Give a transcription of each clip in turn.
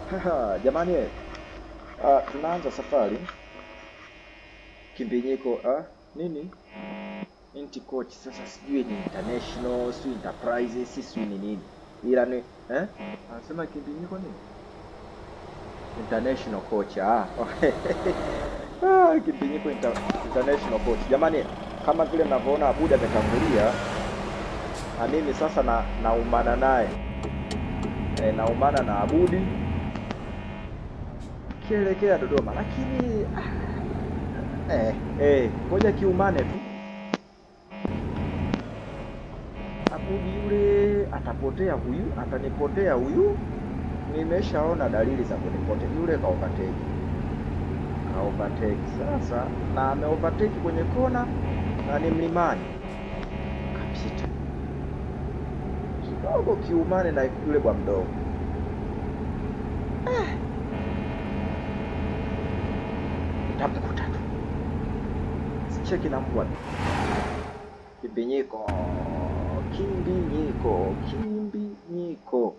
Haha, jamani uh, tunaanza safari kimbinyiko uh, nini inti coach sasa sijui ni international sijui enterprises sijui ni nini ila ni eh anasema kimbinyiko nini international coach ah ah kimbinyiko inter, international coach jamani kama vile mnavyoona Abuda ametangulia na mimi sasa na naumana naye e, naumana na Abudi kielekea Dodoma, lakini ah, eh, eh, ngoja kiumane tu. Abudi yule atapotea huyu, atanipotea huyu. Nimeshaona dalili za kunipotea yule, ka overtake ka overtake sasa, na ame overtake kwenye kona na ni mlimani, kapita kidogo kiumane na yule bwa mdogo tamkuta tu sicheki na mbwa kimbinyiko kimbinyiko kimbinyiko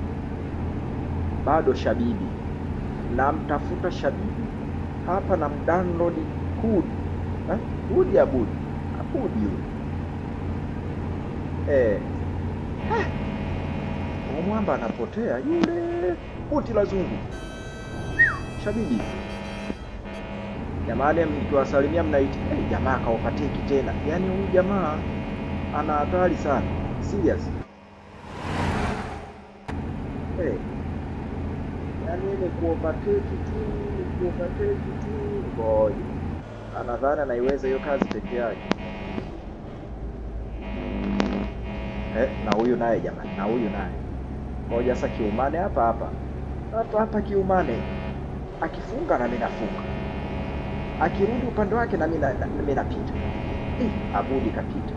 bado shabibi namtafuta shabibi hapa na mdownload hood eh? hood ya budi abudi yule eh. Ah. Huyu mwamba anapotea yule buti la zungu shabibi jamani mkiwasalimia mnaiti hey, jamaa kaopateki tena yaani huyu jamaa ana hatari sana serious hey. yaani ile kuopateki tu kuopateki tu ngoja anadhani anaiweza hiyo kazi peke yake eh, na huyu naye jamani na huyu naye ngoja sasa kiumane hapa hapa hapa hapa kiumane akifunga na mimi nafunga akirudi upande wake na mimi na- na- mimi napita eh, abudi kapita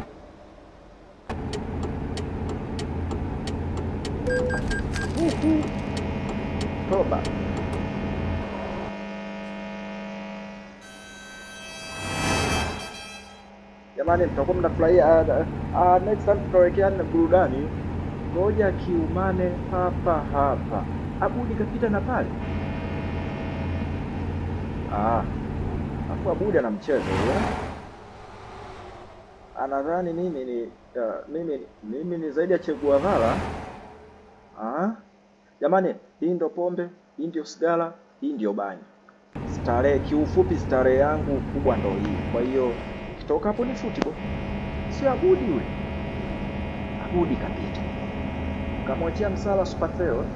Uhu. toba jamani mtakuwa mnafurahia ah, ah, next time tutawekea na burudani ngoja kiumane hapa hapa abudi kapita na pale ah afu abudi ana mchezo huyo anadhani mimi ni uh, mimi mimi ni zaidi ya Che Guevara ah jamani hii ndo pombe hii ndio sigara hii ndio bangi starehe kiufupi starehe yangu kubwa ndo hii kwa hiyo kitoka hapo ni football sio abudi yule abudi kapita kamwachia msala Superfeo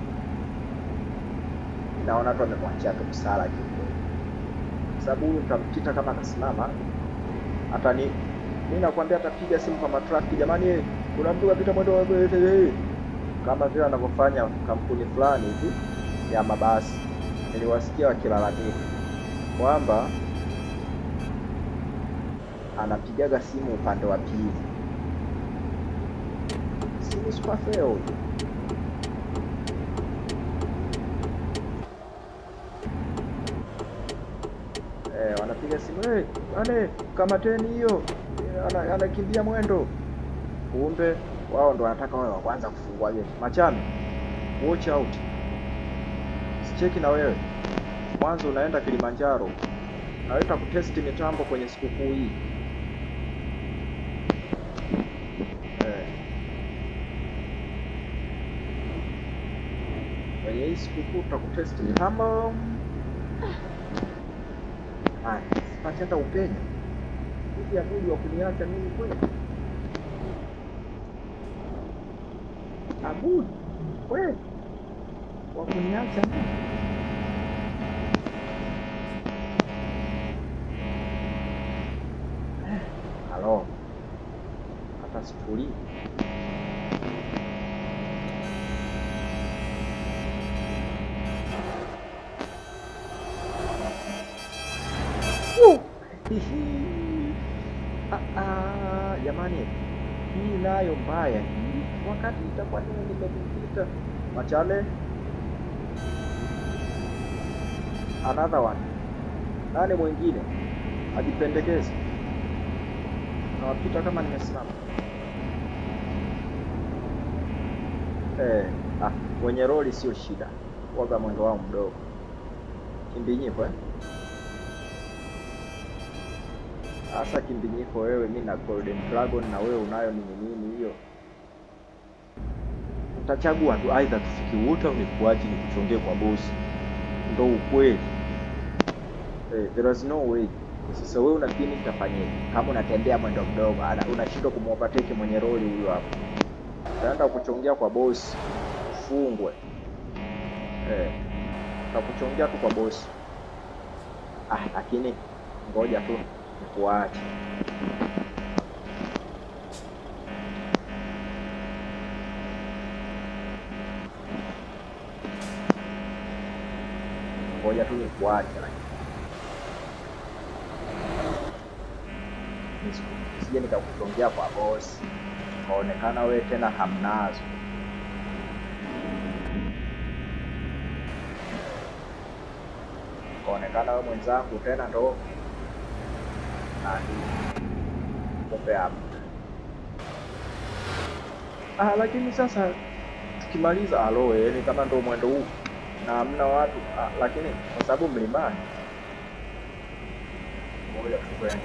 naona tu amemwachia tu msala kiukweli Kwa sababu huyu nitampita kama akasimama hata ni mimi nakwambia atapiga simu kwa matrafiki jamani eh, kuna mtu kapita mwendo wa eh, kama vile anavyofanya kampuni fulani hivi ya mabasi niliwasikia wakilalamika kwamba anapigaga simu upande wa pili simu Superfeo huyu eh, wanapiga simu hey, ane kamateni hiyo Eh, ana- anakimbia mwendo kumbe wao ndo wanataka wawe wa kwanza kufungua geti machame watch out sicheki na wewe mwanzo unaenda Kilimanjaro naweta kutesti mitambo kwenye sikukuu hii eh. kwenye hii sikukuu tutakutesti mitambo Haya, sipati hata upenya hivi abudi wa kuniacha mimi kweli abudi kweli wa kuniacha mimi Eh, halo hata situlii Uh! Ah, ah, jamani hii nayo mbaya hii wakati itakuwa nini nimekupita machale another one nani mwingine ajipendekeze nawapita kama nimesimama eh, ah, wenye roli sio shida waga mwendo wao mdogo. Kimbinyiko eh? Sasa kimbinyiko wewe, mi na Golden Dragon na wewe unayo nini nini hiyo, utachagua tu, aidha tufike wote au nikuache nikuchongee kwa bosi, ndo ukweli eh, there is no way. Sasa wewe unafikiri nitafanyaje kama unatembea mwendo mdogo, ana- unashindwa kumovertake mwenye roli huyo hapo, utaenda kuchongea kwa bosi ufungwe. Eh, utakuchongea tu kwa bosi. Ah, lakini ngoja tu nikuache. Ngoja tu nikuache lakini. Nisiku- Nisije nikakuchongea kwa bosi. Kaonekana wewe tena hamnazo. Kaonekana wewe mwenzangu tena ndo nani kumbe hapa. Ah, lakini sasa tukimaliza alo, yani kama ndo mwendo huu na hamna watu ah, lakini kwa sababu mlimani, ngoja tukwende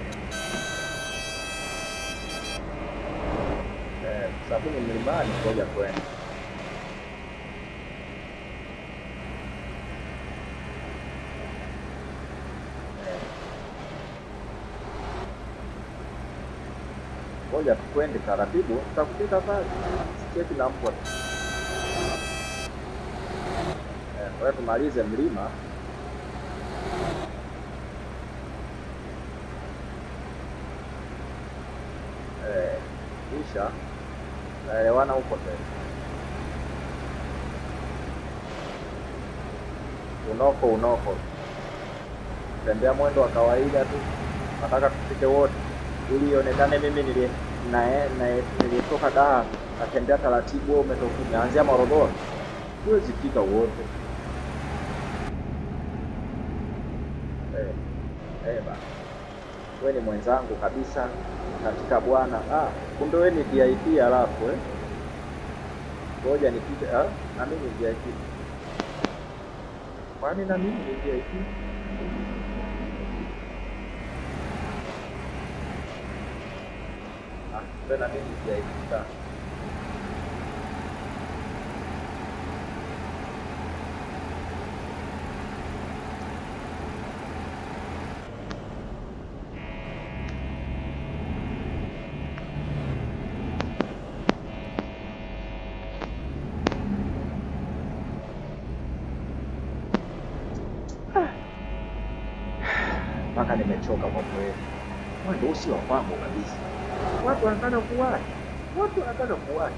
eh, kwa sababu ni mlimani, ngoja twende. Eh, Ngoja tukwende taratibu, tutakufika pale. Sicheki na mbwa. Eh, Kwa hiyo tumalize mlima eh, kisha naelewana huko tena. Unoko unoko, tembea mwendo wa kawaida tu, nataka tufike wote ili ionekane mimi nilie nae- nae- nilitoka Dar natembea taratibu, wewe umetoka umeanzia Morogoro, huwezi fika wote. Eh, eh bana, wewe ni mwenzangu kabisa katika Bwana. Ah, kumbe wewe ni VIP halafu eh, ngoja nipite. Ah, na mimi ni VIP. Kwani na mimi ni VIP? Ah, kumbe na mimi ni VIP sana. mpaka nimechoka kwa kweli. Mwendo huu si wa kwangu kabisa. Watu wanataka kuwahi, watu wanataka kuwahi.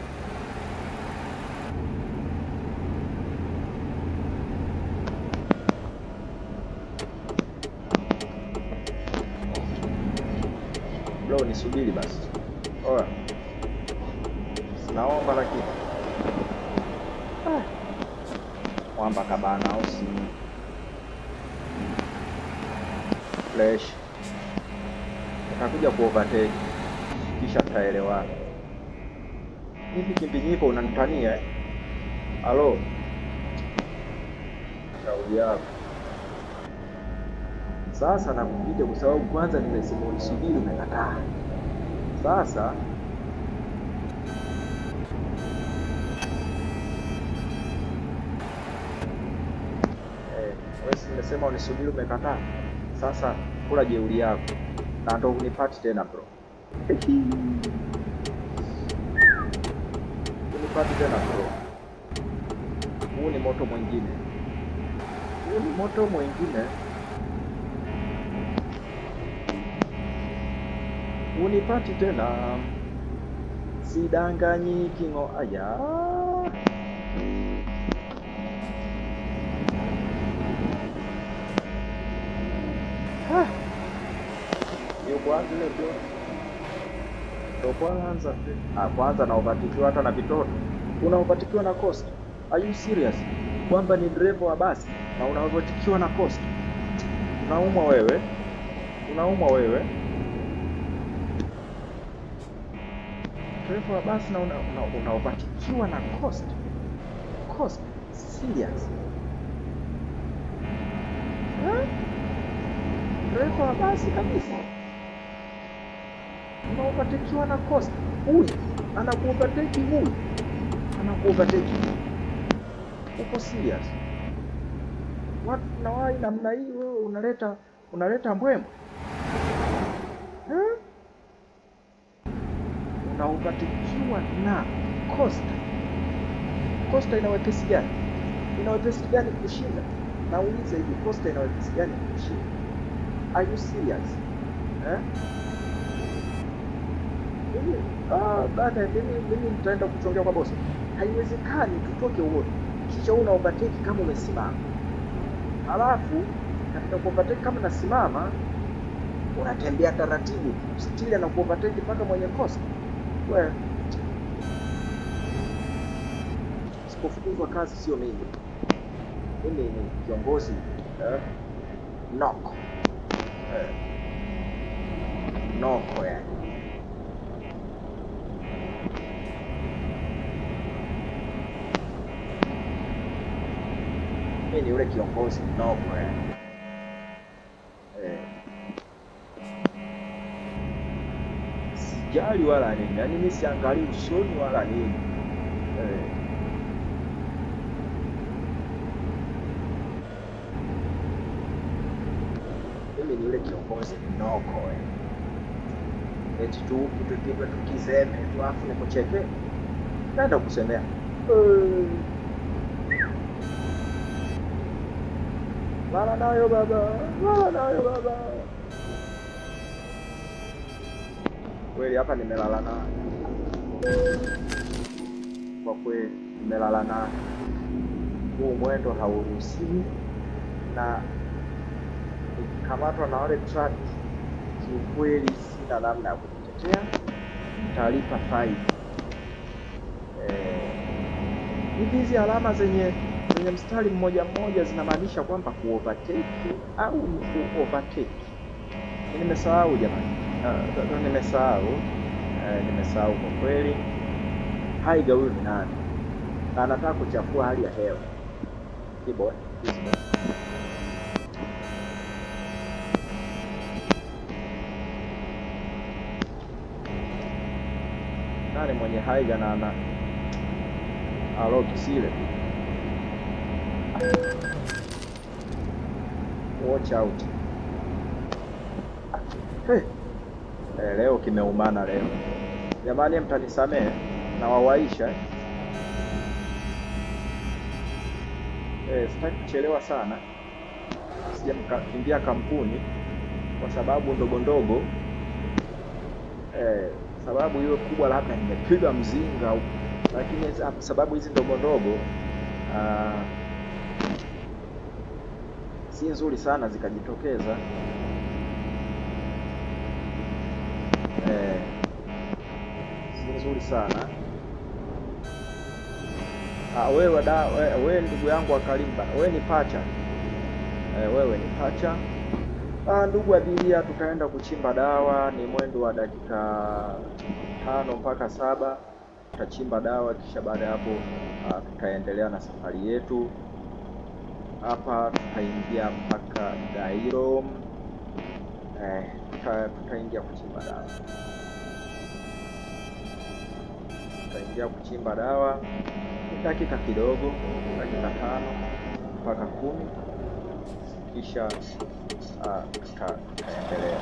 Bro, nisubiri basi. Oya, sinaomba lakini ah. Mwamba kabana au si fresh utakuja kuovertake kisha tutaelewana. Hivi kimbinyiko unanitania eh? Halo, shauri yako sasa. Nakupiga kwa sababu kwanza nimesema unisubiri, umekataa. Sasa eh, wewe si nimesema unisubiri, umekataa. Sasa kula jeuri yako na ndo unipati tena bro. Unipati tena bro. Huu ni moto mwingine, huu ni moto mwingine. Unipati tena, sidanganyiki ng'o. Aya, Ha! Ndio kwanza ile bro. Ndio kwanza. Ah, kwanza na upatikiwa hata na vitoto. Unaopatikiwa na cost. Are you serious? Kwamba ni dereva wa basi na unaopatikiwa na cost. Unaumwa wewe. Unaumwa wewe. Dereva wa basi na una- una- unaopatikiwa na cost. Cost. Serious. dereva wa basi kabisa, unaovatekiwa na Costa. Huyu anakuovateki, huyu anakuovateki. Uko serious? Watu nawai namna hii, wewe unaleta unaleta mbwembwe eh? Unaovatekiwa na Costa. Costa ina wepesi gani? Ina wepesi gani kushinda? Nauliza hivi, Costa ina wepesi gani kushinda? Are you serious? Eh? Mimi ah, bana mimi mimi nitaenda kuchongea kwa bosi. Haiwezekani tutoke wote. Kisha una overtake kama umesimama. Halafu katika kuovertake kama nasimama unatembea taratibu, stili na kuovertake mpaka mwenye Costa. Wewe sipofukuzwa kazi sio mimi. Mimi ni kiongozi eh, noko eh, noko yani. Mimi ni yule kiongozi noko yani. Eh, sijali wala nini, yaani mimi siangalii usoni wala nini eh. mimi ni yule kiongozi mnoko eh. eti tu kitupigwe tukiseme tu afu nikucheke naenda kusemea Eh. lala nayo baba lala nayo baba kweli hapa nimelala nayo kwa kweli nimelala nayo huu mwendo hauruhusiwi na nikikamatwa na wale traffic, kiukweli sina namna ya kujitetea, nitalipa faini. Eh, hivi hizi alama zenye zenye mstari mmoja mmoja zinamaanisha kwamba kuovertake au ni kuovertake? Ni Nimesahau jamani, Ah, ndo nimesahau eh, nimesahau kwa kweli. Haiga huyu ni nani? Na anataka kuchafua hali ya hewa. Kibo, Kibo. nani mwenye haiga na ana alo kisile watch out hey. Eh, leo kimeumana leo jamani mtanisamehe na wawaisha eh. Eh, sitaki kuchelewa sana sija mkakimbia kampuni kwa sababu ndogo ndogo eh, sababu hiyo kubwa labda nimepiga mzinga au lakini za- sababu hizi ndogo ndogo ah, si nzuri sana zikajitokeza eh, si nzuri sana ah, wewe da wewe, wewe ndugu yangu wa Kalimba wewe ni pacha eh, wewe ni pacha Ah, ndugu abiria, tutaenda kuchimba dawa. Ni mwendo wa dakika tano mpaka saba tutachimba dawa, kisha baada ya hapo ah, tutaendelea na safari yetu. Hapa tutaingia mpaka Gairo, eh, tuta, tutaingia kuchimba dawa, tutaingia kuchimba dawa ni dakika kidogo, dakika tano mpaka kumi kisha ah, tuta- tutaendelea.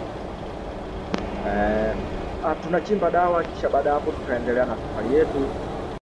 Eh, ah, tunachimba dawa kisha baada ya hapo tutaendelea na safari yetu.